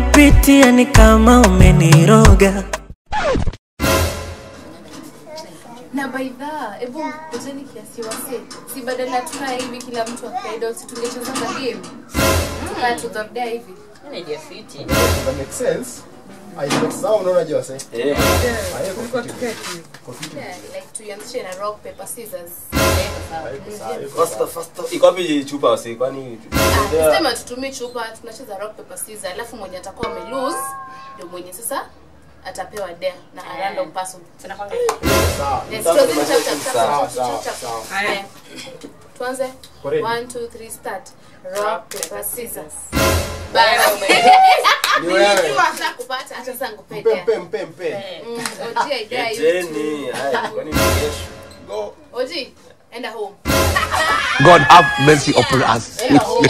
nayopitia ni kama umeniroga. na baidha hebu poteni kiasi wase si badala tukaa hivi kila mtu akaida si tungechezanga game tukaa tudhordea hivi Idea fiti. That makes sense. I bet sawa unaona je wase? Eh. Hayo kwa fiti. Kwa fiti. yeah, like tuianzishe na rock paper scissors Hayo kwa sawa, hayo kwa Faster, sawa. faster. Iko wapi chupa wasi? Kwani Ah, sema tutumie chupa tunacheza rock paper scissors alafu mwenye atakuwa ame lose ndio mwenye sasa atapewa dare na a random person Tunakwanga Sawa. Yes, Sawa, tuanze tunasema chap, chap, sawa, chap, sawa, chap, chap. sawa. Haya. tuanze Ready? 1 2 3 start rock paper scissors Ni wewe. kupata acha sasa ngupee Mpe dare mpe mpe mpe. Mm, Oji, idea you Geteni. Haya, kwani ni kesho? Go. Oji, enda home. God have mercy upon us. Enda home.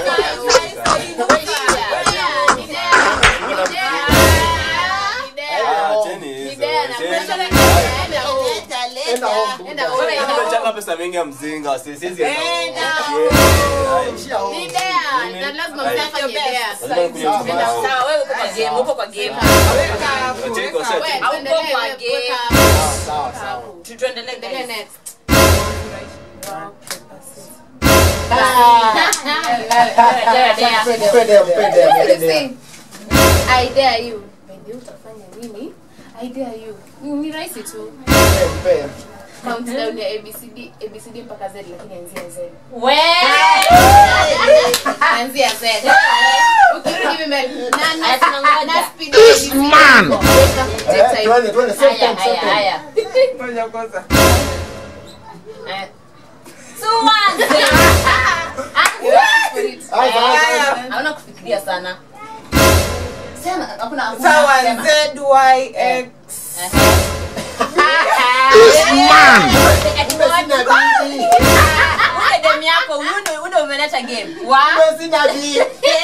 Ah, cheni hizo. Cheni. Enda home. Enda home. Tumechanga pesa mingi ya mzinga wasi. Siwezi enda. Ishia home. Na lazima mtafanye dare. Lazima nikunywe Sawa, chupa yangu. sawa, wewe uko kwa game, uko kwa game. Wacheki wasi. Wewe, Au tuendelee, kwa wewe, game. weka Sawa sawa. hapo. Tu- Tuendelee Endelea guys. next. Mpe dea mpe dea mpe dea. I dare you. Baby, utafanya nini? I dare you. Ni rahisi tu. Mpe mpe. Countdown ya ABCD, ABCD mpaka Z lakini anzia Z. We! Anzia Z. Ukirudi hivi mbele. Na na Aya, tunangoja. na speed ya ABCD. man. Weka, take Eh, time. Twende twende same Haya, time same haya, time. haya. Eh, Tuanze. for it. Anza anza. Hauna kufikiria sana. Sema, hakuna hakuna. Sawa, sema. ZYX. Man. Sina bibi. Ule demu yako, huyu ndio- huyu ndio umeleta game. Wa? Mpe sina bibi.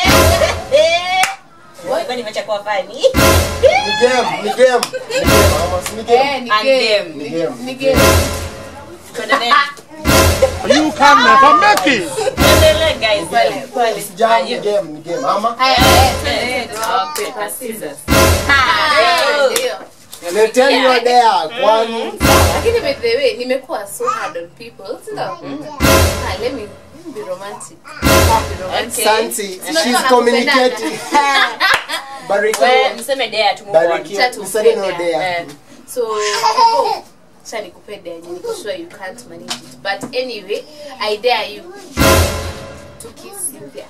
Wewe nimechakua fani. Ni game, ni game. Ni game, ama si ni game. Eh, ni And game. game. Ni game. Ni game. Tuendelee. You can never make it. Tuendelee guys. Pale, pale. Sijam ni game, ni game. Ama Haya, Eh, eh, rock, paper, scissors. Ah, ndio. leteni hiyo dea kwani lakini by the way nimekuwa so hard on people si ndio? Ah, let me be romantic Be romantic. Santi, Unajua she's wanakupendana. communicating. We, Barikiwa. mseme dea tu move on. Barikiwa. Acha Msanii no tupende, dea. eh. so before, acha nikupe dare yenye niko sure you can't manage it but anyway i dare you to kiss Cynthia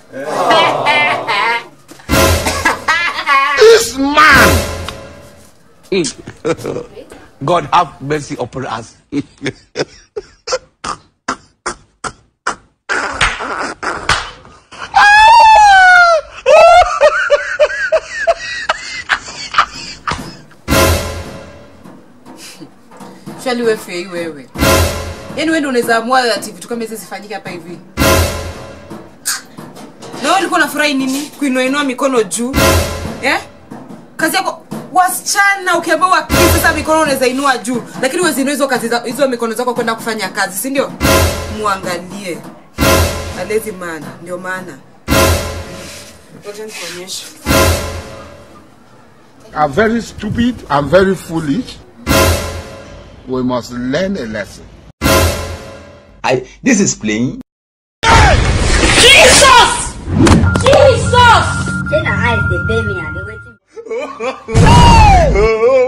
This man. God have mercy upon us. Shali we fei wewe. Yaani wewe ndio unaweza amua ati vitu kama hizi zifanyike hapa hivi. Na wewe ulikuwa unafurahi nini? Kuinua inua mikono juu. Eh? Kazi yako wasichana ukiambiwa wakisi sasa mikono unaweza inua juu lakini wewe zinua hizo kazi za, hizo mikono zako kwenda kufanya kazi si ndio muangalie alezi man ndio maana Ngoja nikuonyeshe. I'm very stupid. I'm very foolish. We must learn a lesson. I this is playing. Say na eyes dey pain me and dey waiting.